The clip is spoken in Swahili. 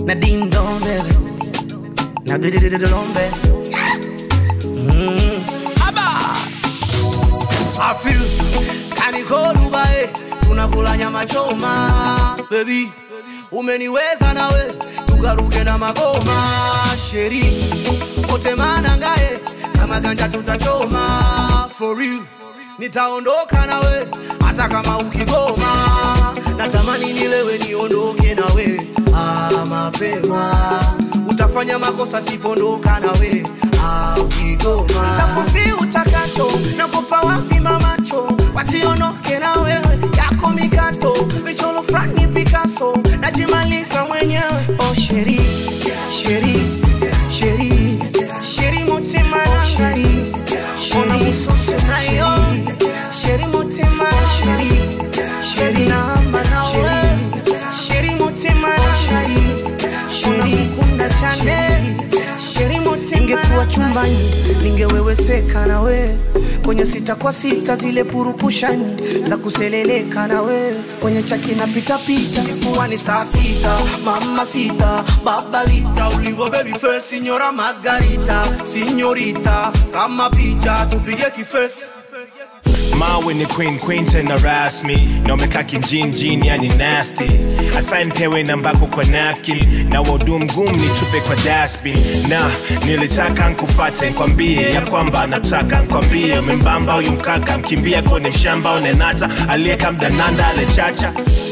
na ding dong baby na do do do do dong baby mm. I feel kaniko Dubai tunakula nyama choma baby umeniweza nawe tukaruke na magoma sheri kote manangae kama ganja tutachoma for real nitaondoka nawe hata kama ukigoma natamani nilewe niondoke nawe ah, mapema utafanya makosa sipondoka nawe ah, ukigoma tafusi utakacho nakupa wapi mamacho wasiondoke na wewe yako mikato michoro frani Picasso najimaliza mwenyewe oh sheri sheri sheri sheri mutima sheri ona musoso nayo sheri mutima sheri sheri namba nawe sheri mutima sheri sheri kunda chane sheri mutima ningekuwa chumbani ningeweweseka na we kwenye sita kwa sita zile purukushani za kuseleleka na we kwenye chaki na pitapita kuwa ni saa sita mama sita babalita ulivo baby face signora margarita signorita kama picha tupige kifesi mawe ni queen queen tena rasmi na umekaa kijinjini yani nasty afan pewe nambako kwa napkin na waudu mgumu ni chupe kwa dasbi na nilitaka nkufate nkwambie ya kwamba nataka nkwambie umembamba huyu mkaka mkimbia kwenye mshamba unenata aliyeka mdananda alechacha